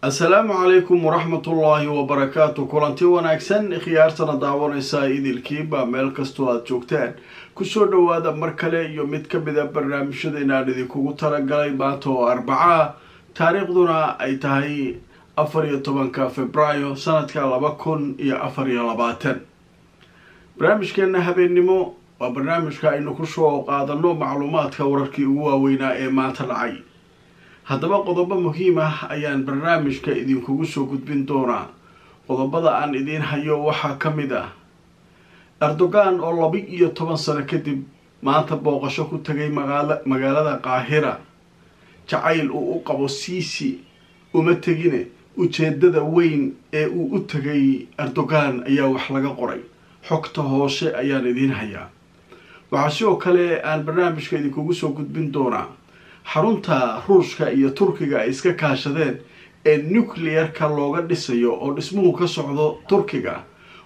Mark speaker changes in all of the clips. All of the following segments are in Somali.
Speaker 1: assalaamu calaykum waraxmatullaahi wabarakaatu kulanti wanaagsan khiyaartana daawanaysaa idilkiiba meel kastoo aada joogtaan kusoo dhawaada mar kale iyo mid ka mid a barnaamijyada inaan idinkugu talagalay maanta oo arbaca taariikhduna ay tahay afar iyo tobanka februaayo sanadka laba kun iyo afar iyo labaatan barnaamijkeena habeennimo waa barnaamijka aynu kusoo qaadano macluumaadka wararkii ugu waaweynaa ee maanta dhacay haddaba qodobo muhiim ah ayaan barnaamijka idinkugu soo gudbin doonaa qodobada aan idiin hayo waxaa ka mid ah erdogan oo laba iyo toban sano kadib maanta booqasho ku tagay magaala magaalada qaahira jacayl uu u qabo siisi uma tegine ujeedada weyn ee uu u tegay erdogan ayaa wax laga qoray xogta hoose ayaan idiin hayaa waxaa sidoo kale aan barnaamijka idinkugu soo gudbin doonaa xarunta ruushka iyo turkiga ay iska kaashadeen ee nuclear-ka looga dhisayo oo dhismuhu ka socdo turkiga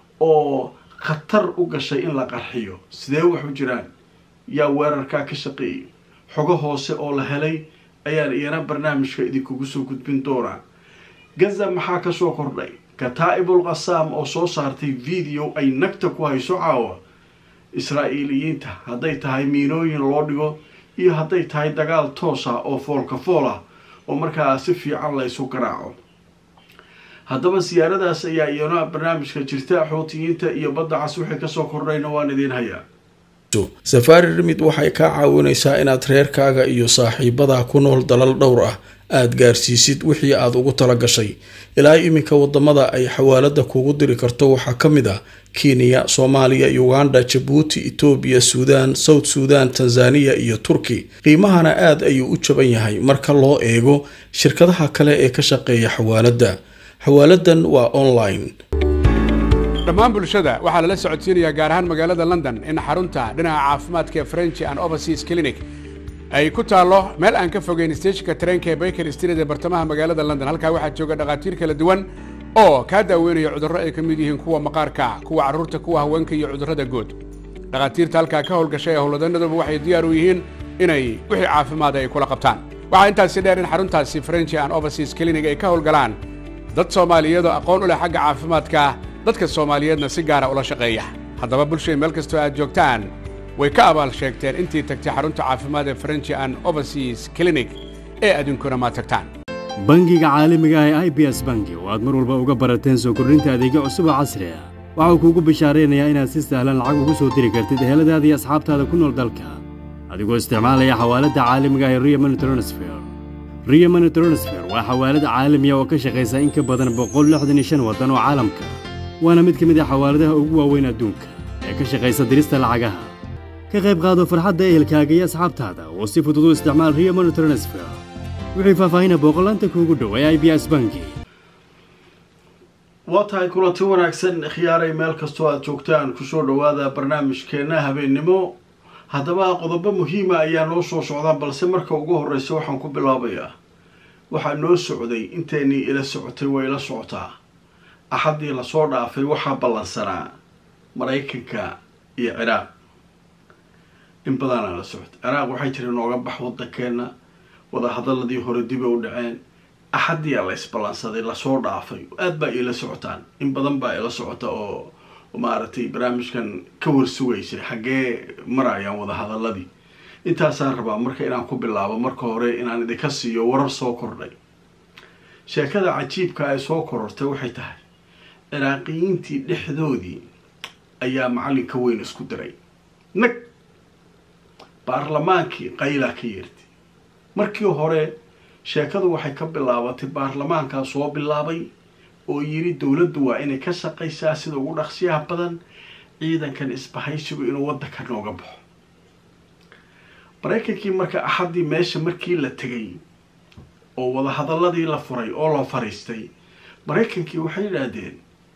Speaker 1: oo khatar u gashay in la qarxiyo sidee wax u jiraan yaa weerarkaa ka shaqeeyay xogo hoose oo la helay ayaan iyana barnaamijka idinkugu soo gudbin doonaa gaza maxaa kasoo kordhay kataa'ibul qasaam oo soo saartay video ay nagta ku hayso caawa israa'iiliyiinta hadday tahay miinooyin loo dhigo iyo hadday tahay dagaal toos ah oo foolka fool ah oo markaa si fiican laysu garaaco haddaba siyaaradaas ayaa iyana barnaamijka jirta xootiyiinta iyo badda cas wixii kasoo kordhayna waan idiin hayaa
Speaker 2: safaari rimid waxay kaa caawinaysaa inaad reerkaaga iyo saaxiibadaa ku nool dalal dhowr ah aada gaarsiisid wixii aada ugu tala gashay ilaa iminka wadamada ay xawaalada kugu diri karto waxaa ka mid ah kenya soomaaliya uganda jabuuti etoobiya suudaan south suudan tanzaniya iyo turki qiimahana aada ayuu u jaban yahay marka loo eego shirkadaha kale ee ka shaqeeya xawaaladda xawaaladan waa online
Speaker 3: dhammaan bulshada waxaa lala socodsiinayaa gaar ahaan magaalada london in xarunta dhinaca caafimaadka ee french and overseas clinic ay ku taallo meel aan ka fogeyn steejinka tareenka ee baker street ee bartamaha magaalada london halkaa waxaa jooga dhakhaatiir kala duwan oo kaa daaweynaya cudurro ay ka mid yihiin kuwa maqaarka kuwa carruurta kuwa haweenka iyo cudurrada guud dhakhaatiirta halkaa ka howlgashay ee howlwadanaduba waxay diyaar u yihiin inay wixii caafimaada ay kula qabtaan waxaa intaasi dheer in xaruntaasi french and overseas clinic ay ka howlgalaan dad soomaaliyeedoo aqoon u leh xagga caafimaadka dadka soomaaliyeedna si gaara ula shaqeeya haddaba bulshay meel kastoo aad joogtaan way ka abaal sheegteen intii tagtay xarunta caafimaad ee french and overseas clinic ee adinkuna ma tagtaan
Speaker 4: bangiga caalamiga ah ee i b s bangi oo aad mar walba uga barateen soo kordhinta adeegyo cusub oo casri ah waxau kuugu bishaaraynayaa inaad si sahlan lacag ugu soo diri kartid eheladaada iyo asxaabtaada ku nool dalka adigoo isticmaalaya xawaaladda caalamiga ah ee rio money transfer rio money transfer waa xawaalad caalamiya oo ka shaqaysa in ka badan boqol lixdan iyo shan waddan oo caalamka waana mid ka mid ah xawaaladaha ugu waaweyn adduunka ee ka shaqaysa dirista lacagaha ka qayb qaado farxadda ehelkaaga iyo asxaabtaada oo si fudud u isticmaal rio money transfer wixii faahfaahina booqolaanta kuugu dhow ee i b s bangi
Speaker 1: waa tahay kulanti wanaagsan khiyaaray meel kastoo aada joogtaan kusoo dhawaada barnaamijkeena habeennimo haddaba qodobo muhiima ayaa noo soo socdaa balse marka ugu horreysa waxaan ku bilaabayaa waxaa noo socday inteynii ila socotay way ila socotaa axaddii lasoo dhaafay waxaa ballansanaa maraykanka iyo ciraaq in badanaa la socotay ciraaq waxay jira nooga bax waddankeena wadahadaladii hore dib ay u dhaceen axaddiyaa la isballansaday lasoo dhaafay aada baa iila socotaan in badan baa ila socota oo maaragtay barnaamijkan ka warsugaysay xaggee marayaan wadahadaladii intaasaan rabaa marka inaan ku bilaabo marka hore inaan idinka siiyo warar soo kordhay sheekada cajiibka ay soo korortay waxay tahay ciraaqiyiintii dhexdoodii ayaa macalinka weyn isku diray nag baarlamaankii qaylaa ka yeertay markii hore sheekadu waxay ka bilaabatay baarlamaankaa soo bilaabay oo yidhi dowladdu waa inay ka shaqaysaa sida ugu dhaqsiyaha badan ciidankan isbahaysigu inuu waddanka nooga baxo maraykankii marka axaddii meesha markii la tegay oo wadahadaladii la furay oo la fariistay maraykankii waxay yidhaahdeen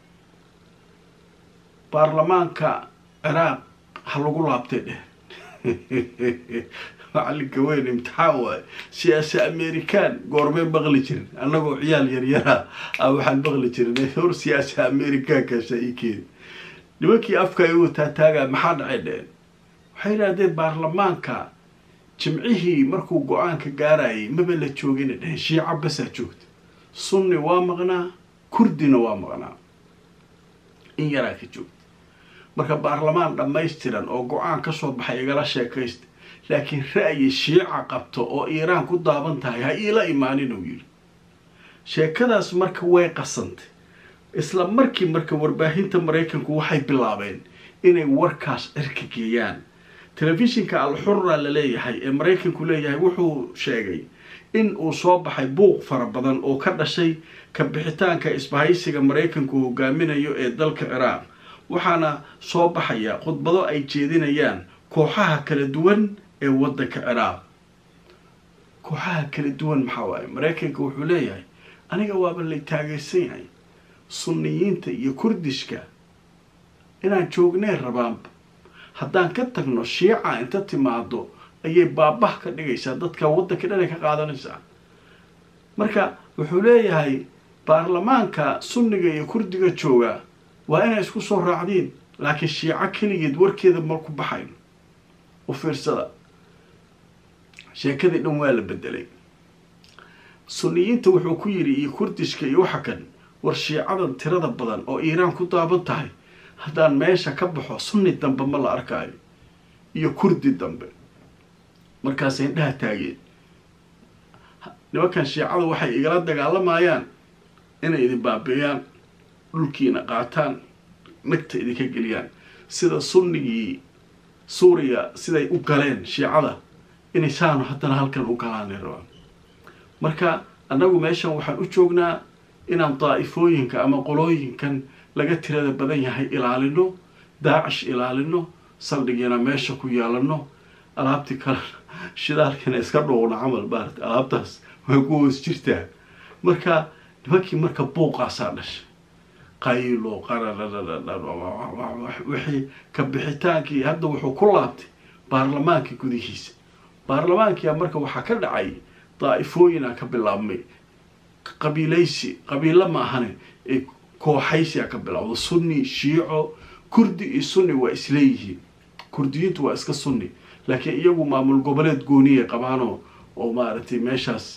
Speaker 1: baarlamaanka ciraaq ha lagu laabtay dheh macalinka weyn imtixaan waay siyaasi american goormeen baqli jirin annagoo ciyaal yaryara a waxaan baqli jirin hor siyaasi americankaasa ii keeni nimankii afka ay wataa taagaa maxaa dhacay dheen waxay yidhahdeen baarlamaanka jimcihii markuu go-aanka gaarayay maba la joogina dhehen shiica basaa joogta sunni waa maqnaa kurdina waa maqnaa in yaraa ka joog marka baarlamaan dhammaystiran oo go-aan ka soo baxay igala sheekaysta laakiin ra'yi shiica qabto oo iiraan ku daaban tahay ha iila imaanin uu yidhi sheekadaas marka way qasantay isla markii marka warbaahinta maraykanku waxay bilaabeen inay warkaas cirka geeyaan telefishinka al-xurra la leeyahay ee maraykanku leeyahay wuxuu sheegay in uu soo baxay buuq fara badan oo ka dhashay ka bixitaanka isbahaysiga maraykanku hogaaminayo ee dalka ciraaq waxaana soo baxaya khudbado ay jeedinayaan kooxaha kala duwan ee waddanka ciraaq kooxaha kala duwan maxaa waaye maraykanka wuxuu leeyahay aniga waaba lay taageersan yahay sunniyiinta iyo kurdishka inaan joognay rabaanba haddaan ka tagno shiica inta timaado ayay baabah ka dhigaysaa dadka waddanka dhanay ka qaadanaysaa marka wuxuu leeyahay baarlamaanka sunniga iyo kurdiga jooga waa inay isku soo raacdiin laakiin shiico keligeed warkeeda ma ku baxayn u fiirsada sheekadii dhan waa la bedelay sunniyiinta wuxuu ku yidhi iyo kurdishka iyo waxa kan war shiicadan tirada badan oo iiraan ku daaban tahay haddaan meesha ka baxo sunni dambe ma la arkaayo iyo kurdi dambe markaasay indhaha taageen nimankan shiicada waxay igala dagaalamayaan inay idin baabeeyaan dhulkiina qaataan nagta idinka geliyaan sida sunnigii suuriya siday u galeen shiicada inay saanu haddana halkan u galaanay rabaan marka annagu meeshan waxaan u joognaa inaan daa'ifooyinka ama qolooyinkan laga tirada badan yahay ilaalino daacish ilaalino saldhigiina meesha ku yeelano alaabtii kale shidaalkina iska dhuuqno camal maarata alaabtaas way ku hoos jirtaa marka nimankii marka buuqaasaa dhashay qaylo qararwixii ka bixitaankii hadda wuxuu ku laabtay baarlamaanka gudihiisa baarlamaankia marka waxaa ka dhacay daa'ifooyinaa ka bilaabmay qabiilaysi qabiilo ma ahane ee kooxaysiyaa ka bilowda sunni shiico kurdi iyo sunni waa isleeyihiin kurdiyiintu waa iska sunni laakiin iyagu maamul goboleed gooniyay qabaanoo oo maaragtay meeshaas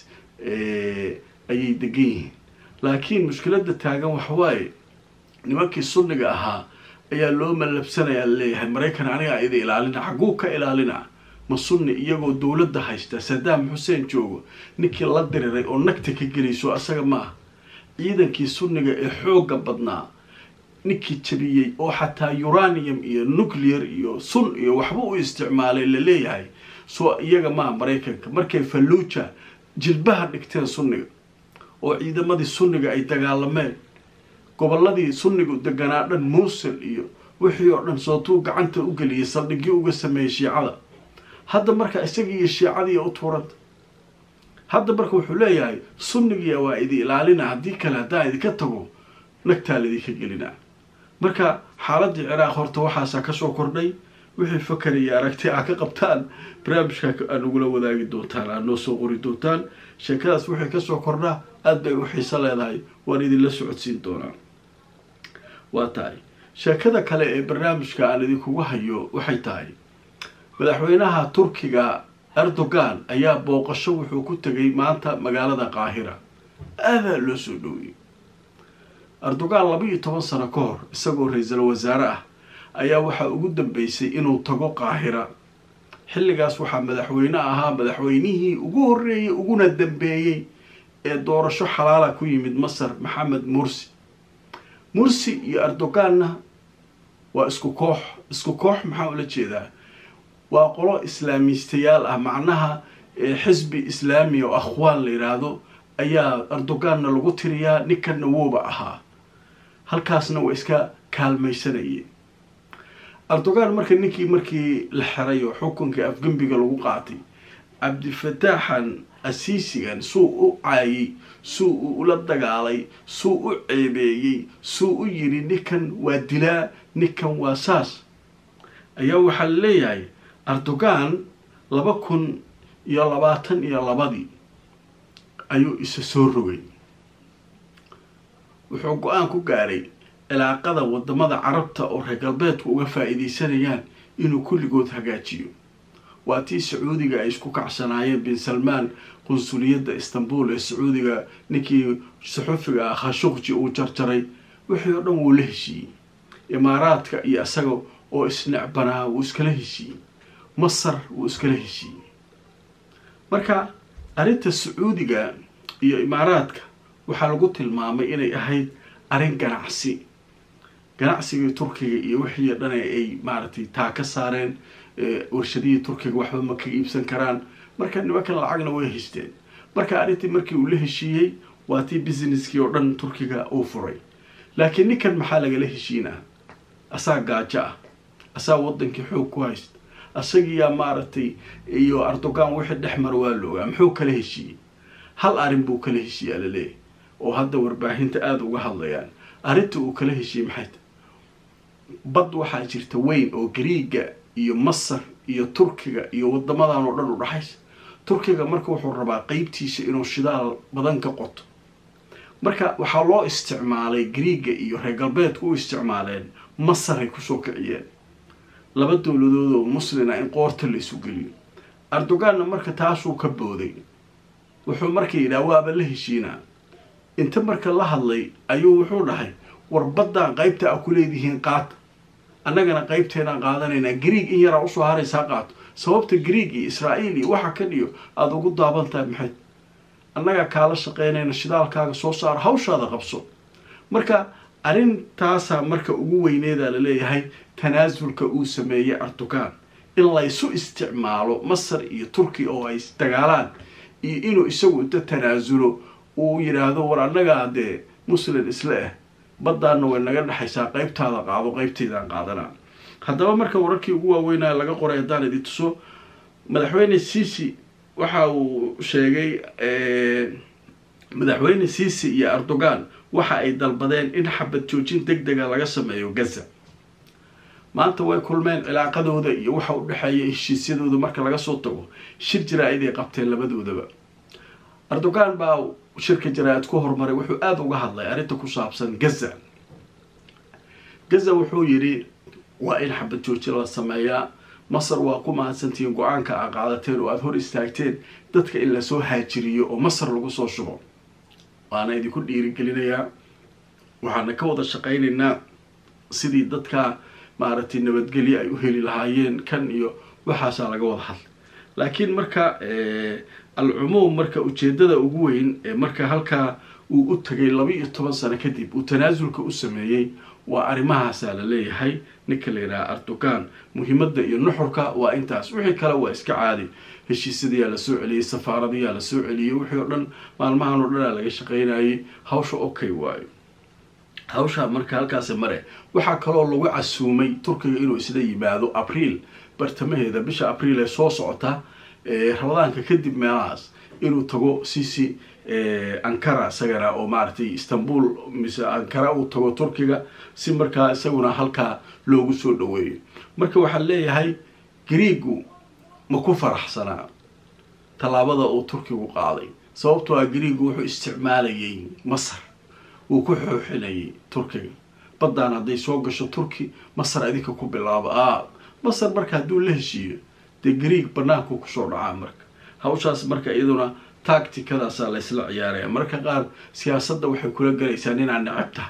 Speaker 1: ayay degan yihiin laakiin mushkiladda taagan waxawaaye nimankii sunniga ahaa ayaa loo malabsanayaa laleeyahay maraykan anigaa idi ilaalina xagguu ka ilaalina ma sunni iyagoo dowladda haysta sadaam xuseen joogo ninkii la diriray oo nagta ka gelayso asaga ma ah ciidankii sunniga ee xoogga badnaa ninkii jabiyey oo xataa uranium iyo nuclear iyo sun iyo waxba u isticmaalay la leeyahay soo iyaga maaha maraykanka markay falluuja jilbaha dhigteen sunniga oo ciidamadii sunniga ay dagaalameen gobolladii sunnigu deganaa dhan muusil iyo wixii oo dhan sootuu gacanta u geliyay saldhigyo uga sameeyey shiicada hadda marka isagii iyo shiicadii u tuuranta hadda marka wuxuu leeyahay sunnigiya waa idi ilaalina haddii kale haddaan idinka tago nagtaa laidinka gelinaa marka xaaladii ciraaq horta waxaasaa kasoo kordhay wixii fakaraya aragti aa ka qabtaan barnaamijka aa nagula wadaagi doontaan aad noo soo qori doontaan sheekadaas wixii kasoo kordhaa aada bay u xiiso leedahay waan idinla socodsiin doonaa waa tahay sheekada kale ee barnaamijka aan idinkugu hayo waxay tahay madaxweynaha turkiga erdogan ayaa booqasho wuxuu ku tegay maanta magaalada qaahira aadaa loo soo dhoweyey erdogan laba iyo toban sano ka hor isagoo ra-iisul wasaare ah ayaa waxaa ugu dambeysay inuu tago qaahira xilligaas waxaa madaxweyne ahaa madaxweynihii ugu horreeyey uguna dambeeyey ee doorasho xalaala ku yimid masar maxamed mursi mursi iyo erdoganna waa isku koox isku koox maxaa ula jeedaa waa qolo islaamiistayaal ah macnaha xisbi islaami oo akhwaan la yidhaahdo ayaa erdoganna lagu tiriyaa ninkanna wooba ahaa halkaasna waa iska kaalmaysanayeen erdogan marka ninkii markii la xiray oo xukunkii afgembiga lagu qaatay cabdifataaxan asiisigan suu u caayay suu u ula dagaalay suu u ceebeeyey suu u yidhi ninkan waa dilaa ninkan waa saas ayaa waxaa la leeyahay erdogan laba kun iyo labaatan iyo labadii ayuu isa soo rogay wuxuu go-aan ku gaaray cilaaqada wadamada carabta oo reer galbeedku uga faa-iideysanayaan inuu kulligood hagaajiyo waa tii sacuudiga ay isku kacsanaayeen bin salmaan qunsuliyadda istanbul ee sacuudiga ninkii saxufiga ah khashuqji uu jarjaray wixii oo dhan wuu la heshiiyey imaaraadka iyo isaga oo isnecbanaa wuu iskala heshiiyey masar wuu iskala heshiiyey marka arrinta sacuudiga iyo imaaraadka waxaa lagu tilmaamay inay ahayd arrin ganacsi ganacsigii turkiga iyo wixii dhan ay maaragtay taa ka saareen warshadihii turkiga waxba ma ka iibsan karaan marka nimankan lacagna way haysteen marka arrintii markii uu la heshiiyey waa tii businesskii oo dhan turkiga uu furay laakiin ninkan maxaa lagala heshiinaa asaa gaajo ah asaa wadankii xoog ku haysta asagiyaa maaragtay iyo erdogan wixii dhex mara waa loogaa muxuu kala heshiiyey hal arrin buu kala heshiiyaa laleeyahy oo hadda warbaahinta aada uga hadlayaan arrinta uu kala heshiiyey maxay tahy bad waxaa jirta weyn oo gariiga iyo masar iyo turkiga iyo wadamadan oo dhan u dhaxaysa turkiga marka wuxuu rabaa qeybtiisa inuu shidaal badan ka qoto marka waxaa loo isticmaalay gariiga iyo reer galbeedku u isticmaaleen masaray kusoo kiciyeen laba dowladood oo muslina in qoorta la isu geliyo erdoganna marka taasuu ka booday wuxuu marka yidhaha waaba la heshiinaa inta marka la hadlay ayuu wuxuu dhahay war baddaan qaybta a ku leedihiin qaata annagana qaybteenaan qaadanaynaa griig in yaraa usoo haraysaa qaato sababta griig iyo israa'iil iyo waxa ka dhiyo aada ugu daaban tahay maxayd annagaa kaala shaqeynayna shidaalkaaga soo saaro hawshaada qabso marka arrintaasaa marka ugu weyneedaa laleeyahay tanaasulka uu sameeyey erdogan in laysu isticmaalo masar iyo turkiya oo ay dagaalaan iyo inuu isagu inta tanaasulo uu yidhaahdo war annagaa dee muslim isla ah baddaana way naga dhexaysaa qaybtaada qaado qaybtaydaan qaadanaa haddaba marka wararkii ugu waaweynaa laga qoray haddaan idin tuso madaxweyne cici waxa uu sheegay madaxweyne cici iyo erdogan waxa ay dalbadeen in xabad joojin deg dega laga sameeyo gaza maanta way kulmeen cilaaqadooda iyo waxa u dhexeeya heshiisyadooda marka laga soo tago shir jaraa-id ay qabteen labadoodaba erdogan baa shirka jaraa-id ku horumaray wuxuu aada uga hadlay arrinta ku saabsan gaza gaza wuxuu yidhi waa in xabad joojin la sameeyaa masar waa ku mahadsantihiin go-aanka aa qaadateen oo aada hor istaagteen dadka in lasoo haajiriyo oo masar lagu soo shubo waana idinku dhiirigelinayaa waxaana ka wada shaqaynaynaa sidii dadka maaragtay nabadgelyo ay u heli lahaayeen kan iyo waxaasaa laga wada hadlay laakiin marka alcumuum marka ujeedada ugu weyn ee marka halkaa uu u tagay laba iyo toban sano kadib uu tanaasulka u sameeyey waa arrimahaasaa la leeyahay ninka la yidhaha erdogan muhiimadda iyo nuxurka waa intaas wixii kale waa iska caadi heshiisyadayaa la soo celiyey safaaradayaa la soo celiyey wixii oo dhan maalmahan oo dhanaa laga shaqaynayay hawsha okay waayo hawshaa marka halkaasi mare waxaa kaloo lagu casuumay turkiga inuu isla yimaado abriil bartamaheeda bisha abriil ee soo socota rabadaanka kadib meelahaas inuu tago sisi ankara isagana oo maaragtay istanbul mise ankara uu tago turkiga si markaa isaguna halkaa loogu soo dhaweeyo marka waxaa leeyahay griigu ma ku faraxsanaa tallaabada uu turkigu qaaday sababtoo ah griigu wuxuu isticmaalayay masar wuu ku xooxinayay turkiga baddaan hadday soo gasho turki masar idinka ku bilaabo a masar marka hadduu la heshiiyo dee griig banaanku kusoo dhacaa marka hawshaas marka iyaduna tacticadaasaa la ysla ciyaaraya marka qaar siyaasadda waxay kula galaysaa ninaad necab tahay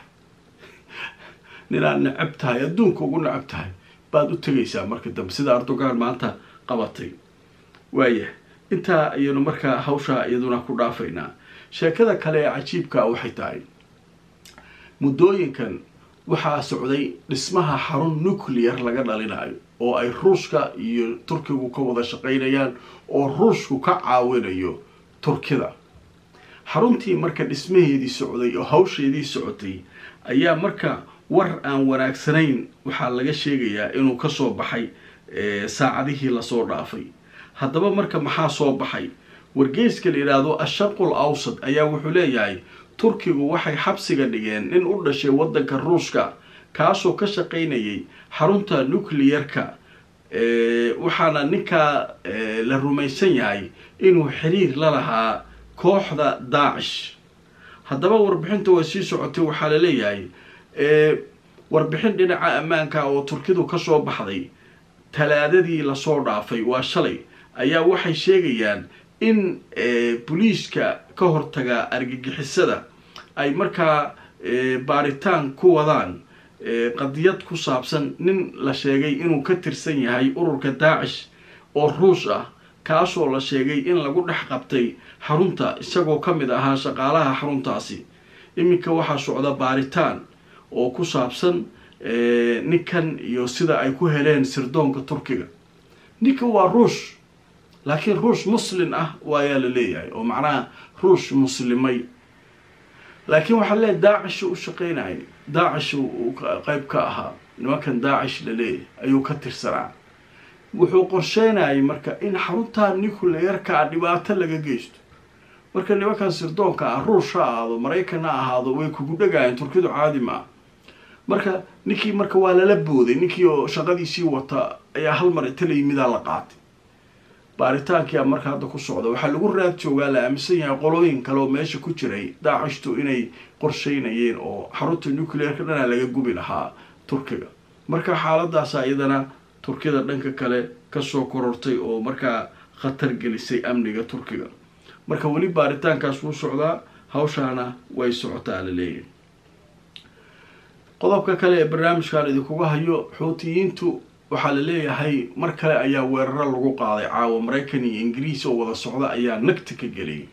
Speaker 1: ninaad necab tahay adduunka ugu necab tahay baad u tegaysaa marka dambe sida erdogan maanta qabatay waaya intaa ayaynu markaa hawshaa iyaduna ku dhaafaynaa sheekada kale ee cajiibka waxay tahay muddooyinkan waxaa socday dhismaha xarun nuclear laga dhalinayo oo ay ruushka iyo turkigu ka wada shaqaynayaan oo ruushku ka caawinayo turkida xaruntii marka dhismaheedii socday oo hawsheedii socotay ayaa marka war aan wanaagsanayn waxaa laga sheegayaa inuu kasoo baxay saacadihii lasoo dhaafay haddaba marka maxaa soo baxay wargeyska la yidhaahdo asharqul awsad ayaa wuxuu leeyahay turkigu waxay xabsiga dhigeen nin u dhashay waddanka ruushka kaasoo ka shaqaynayay xarunta nucliyarka waxaana ninkaa la rumaysan yahay inuu xiriir la lahaa kooxda daacish haddaba warbixinta way sii socotay waxaa la leeyahay warbixin dhinaca ammaanka oo turkidu kasoo baxday talaadadii lasoo dhaafay waa shalay ayaa waxay sheegayaan in booliiska ka hortaga argagixisada ay markaa baaritaan ku wadaan qadiyad ku saabsan nin la sheegay inuu ka tirsan yahay ururka daacish oo ruush ah kaasoo la sheegay in lagu dhex qabtay xarunta isagoo ka mid ahaa shaqaalaha xaruntaasi iminka waxaa socda baaritaan oo ku saabsan ninkan iyo sida ay ku heleen sirdoonka turkiga ninkan waa ruush laakiin ruush muslin ah waayaa la leeyahay oo macnaha ruush muslimay laakiin waxaa leeyahy daacish u shaqeynayay daacish uu qeyb ka ahaa nimankan daacish la leeyahay ayuu ka tirsanaa wuxuu qorsheynayay marka in xaruntaa nuclearka a dhibaato laga geysto marka nimankan sirdoonka ah ruush ha ahaado maraykan ha ahaado way kugu dhagaayeen turkidu caadi ma ah marka ninkii marka waa lala booday ninkii oo shaqadiisii wata ayaa hal mar inta la yimidaa la qaatay baaritaankia marka hadda ku socda waxaa lagu raad joogaa la aaminsan yahay qolooyin kale oo meesha ku jiray daacishtu inay qorsheynayeen oo xarunta nuclearka dhanaa laga gubi lahaa turkiga marka xaaladaasa iyadana turkida dhanka kale kasoo korortay oo markaa khatar gelisay amniga turkiga marka weli baaritaankaas wuu socdaa hawshaana way socotaa la leeyahay qodobka kale ee barnaamijkan idinkuga hayo xuutiyiintu waxaa la leeyahay mar kale ayaa weeraro lagu qaaday caawa maraykan iyo ingiriis oo wada socda ayaa nagta ka geliyay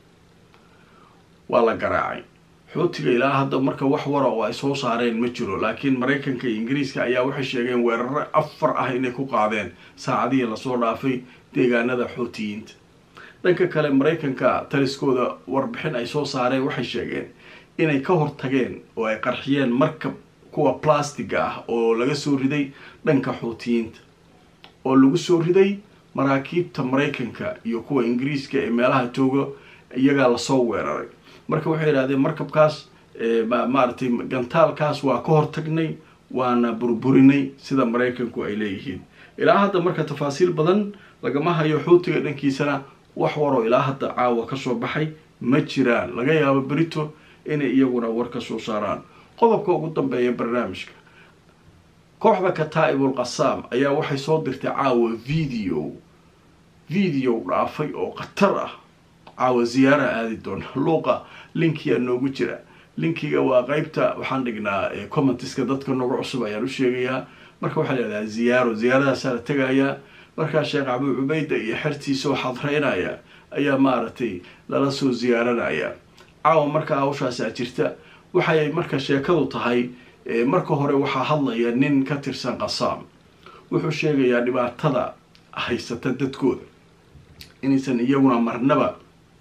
Speaker 1: waa la garaacay xuutiga ilaa hadda marka wax wara oo ay soo saareen ma jiro laakiin maraykanka iyo ingiriiska ayaa waxay sheegeen weeraro afar ah inay ku qaadeen saacadihii lasoo dhaafay deegaanada xuutiyiinta dhanka kale maraykanka taliskooda warbixin ay soo saareen waxay sheegeen inay ka hortageen oo ay qarxiyeen markab kuwa plastiga ah oo laga soo riday dhanka xuutiyiinta oo lagu soo riday maraakiibta maraykanka iyo kuwa ingiriiska ee meelaha jooga iyagaa lasoo weeraray marka waxay yidhahdeen markabkaas maaragtay gantaalkaas waa ka hortagnay waana burburinay sida maraykanku ay leeyihiin ilaa hadda marka tafaasiil badan lagama hayo xuutiga dhankiisana wax waroo ilaa hadda caawa kasoo baxay ma jiraan laga yaabo berito inay iyaguna war ka soo saaraan qodobka ugu dambeeya barnaamijka kooxda kataa'ibul qasaam ayaa waxay soo dirtay caawa video video dhaafay oo khatar ah caawa ziyaara aadi doona luuqa linkiyaa noogu jira linkiga waa qeybta waxaan dhignaa commentiska dadka nooga cusub ayaan u sheegayaa marka waxaa layihahdaa ziyaaro ziyaaradaasaa la tegayaa markaa sheekh cabuu cubayda iyo xertiisoo xadreynaya ayaa maaragtay lala soo ziyaaranaya caawa markaa hawshaasaa jirta waxay marka sheekadu tahay marka hore waxaa hadlaya nin ka tirsan qasaam wuxuu sheegayaa dhibaatada haysata dadkooda inaysan iyaguna marnaba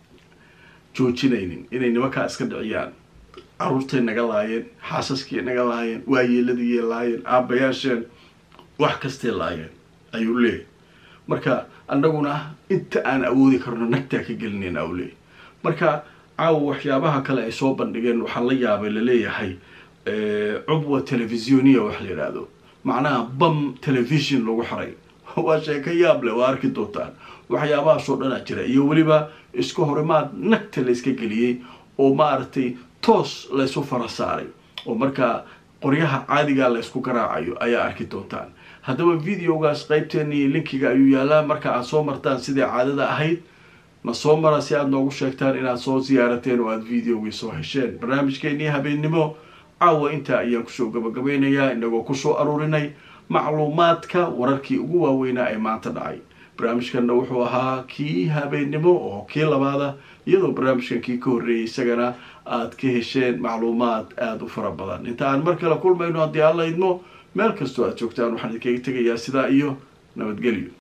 Speaker 1: joojinaynin inay nimankaa iska dhiciyaan caruurtay naga laayeen xaasaskii naga laayeen waayeeladii laayeen aabbayaasheen wax kastay laayeen ayuu leeyahy marka annaguna inta aan awoodi karno nagtaa ka gelinayna u leeyahy marka caawa waxyaabaha kale ay soo bandhigeen waxaa la yaabay laleeyahay cubwa telefisyonia wax la yidhaahdo macnaha bam television lagu xiray waa sheeko yaab leh waa arki doontaan waxyaabahaasoo dhanaa jira iyo weliba isku horimaad nagta layska geliyey oo maaragtay toos laysu fara saaray oo markaa qoryaha caadigaa laysku garaacayo ayaa arki doontaan haddaba videogaas qeybteennii linkiga ayuu yaalaa marka aad soo martaan sidai caadada ahayd na soo mara si aad noogu sheegtaan inaad soo siyaarateen oo aada videogii soo hesheen barnaamijkeennii habeennimo caawa intaa ayaan kusoo gabagabeynayaa inagoo kusoo aruurinay macluumaadka wararkii ugu waaweynaa ee maanta dhacay barnaamijkanna wuxuu ahaa kii habeennimo oo kii labaada iyadoo barnaamijkan kii ka horreeyay isagana aad ka hesheen macluumaad aada u fara badan inta aan mar kale kulmayno haddii aan la idmo meel kastoo aad joogtaan waxaan idinkaga tegayaa sidaa iyo nabadgelyo